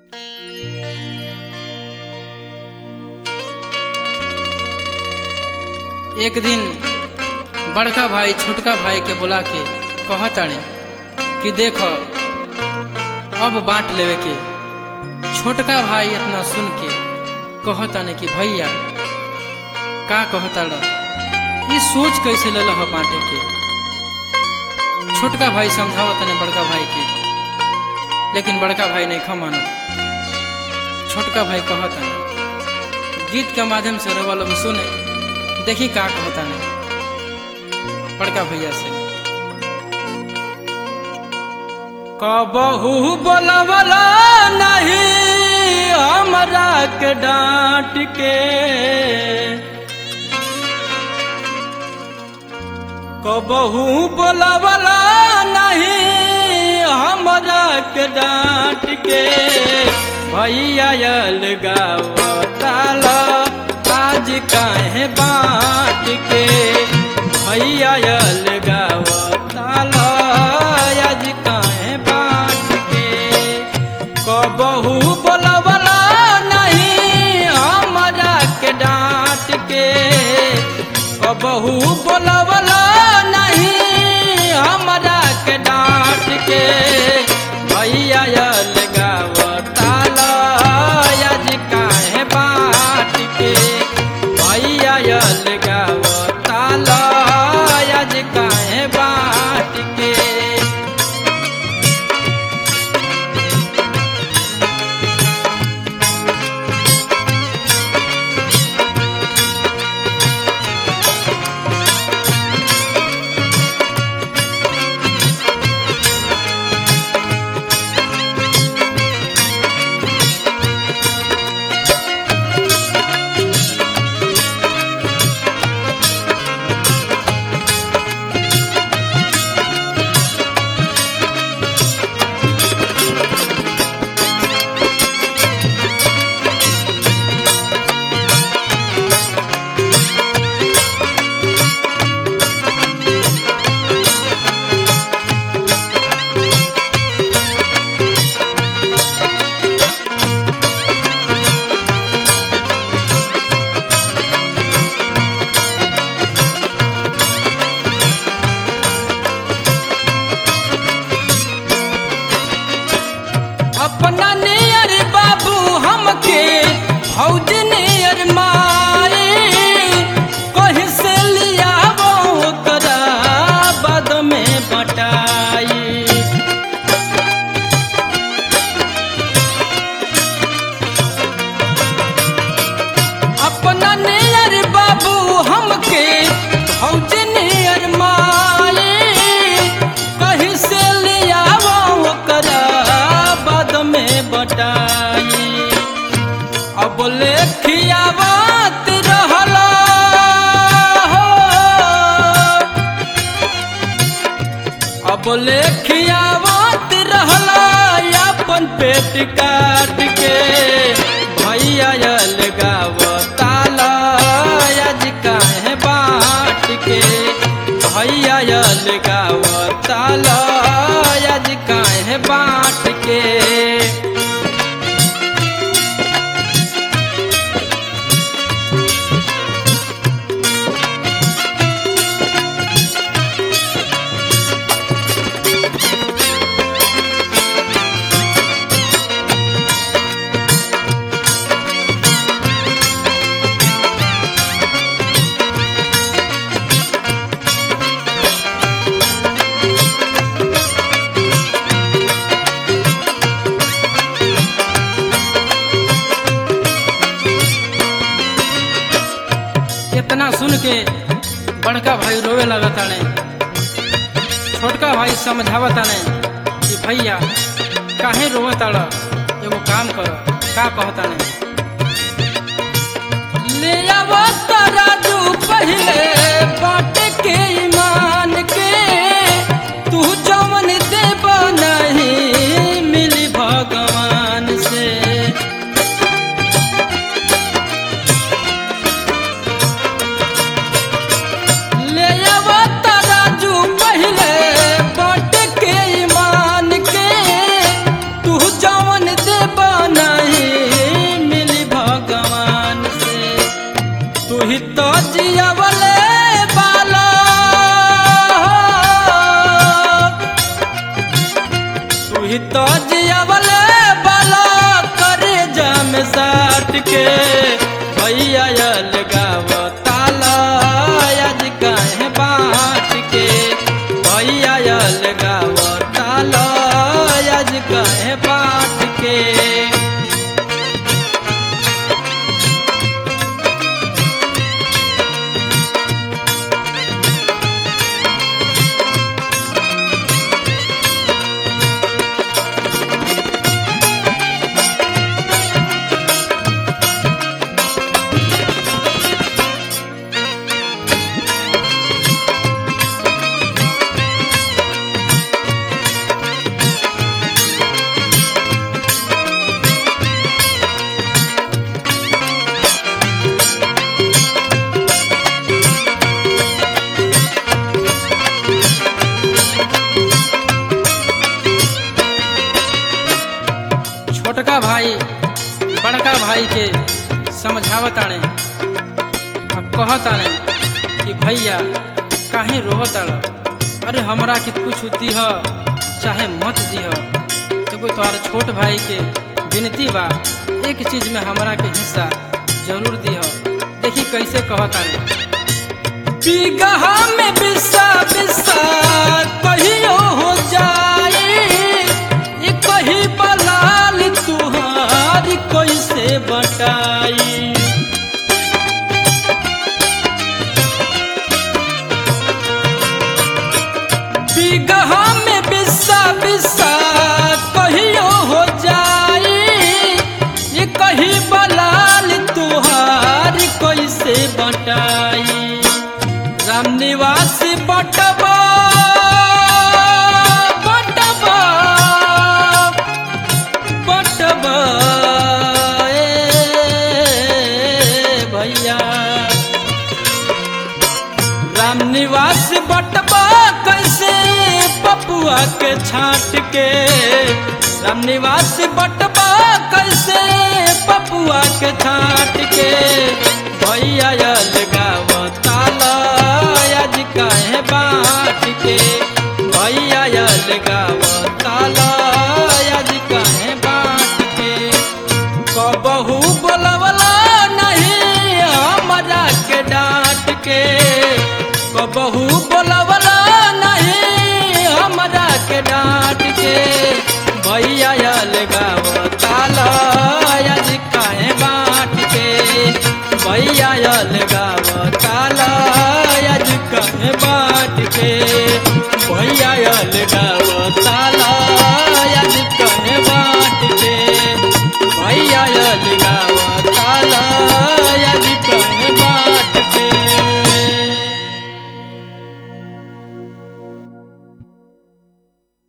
एक दिन बड़का भाई छोटका भाई के बुला के कहताने कि देखो अब बांट लेवे के छोटका भाई इतना सुन के कहताने कि भैया का कहताड़ ये सोच कैसे ले हो बांटे के छोटका भाई समझावतने बड़का भाई के लेकिन बड़का भाई नहीं खमाना छोटका भाई कहता गीत के माध्यम से रवा लोग सुने देखी का कहता नहीं बड़का भैया से कबहू बोलवला नहीं हमरा के डांट के कबहू बोलवला नहीं हमरा के डांट के भैया अलगावताला आज काहे बाँट के भैया अलगावताला आज काहे बाँट के कबहू बोलवला नहीं हमरा के डांट के कबहू बोलवला नहीं हमरा के डांट के भैया अलगावताला आज काहे बाँट के भैया अलगावताला आज काहे बाँट के अपना नियर बाबू हमके भौज नियर माए कहीं से लिया वो करा बाद में बटाई अपना नियर बाबू हमके भौज नियर माए कहीं से लिया वो करा बाद में बटाई अब लेखियावत रहला हो अब लेखियावत रहला अपन पेट काट के भैया अलगावताला आज काहे बाँट के भैया अलगावताला आज काहे बाँट के इतना सुन के बड़का भाई रोवे लगता ने छोटका भाई समझावता ने कि भैया काहे रोवताड़ एगो काम कर का कहता ने ले आवत राजू पहले बाट के ईमान के तू जवन देब नहीं मिली भगवान से ले आवत राजू पहले बाट के ईमान के तू जवन देब ना के भैया लगावताल आज काहे बाट के भैया लगावताल आज काहे बाट के छोटका भाई बड़का भाई के समझावत आने अब कहत आने कि भैया काहे रोवत आड़ अरे हमरा के कुछ दीह चाहे मत दीह तो कोई तोहार छोट भाई के विनती बा एक चीज में हमरा के हिस्सा जरूर दीह देखी कैसे कहत आने बिगहा में बिसा बिसा कहियो हो जाए ये कही बलाल तुहारी कैसे बटाई बिगहा में बिसा बिसा कहियो हो जाए ये कही बलाल तुहारी कैसे बटाई राम निवास बटबा बटबा बटबा ए भैया राम निवास बटबा कैसे पपुआ के छाट के राम निवास बटबा कैसे पपुआ के छाट के भैया लगावताल आज काहे बाट के भैया लगावताल आज काहे बाट के कबहू बोलवला नहीं हमरा के डांट के कबहू बोलवला नहीं हमरा के डांट के भैया लगावताल आज काहे बाट के भैया लगाव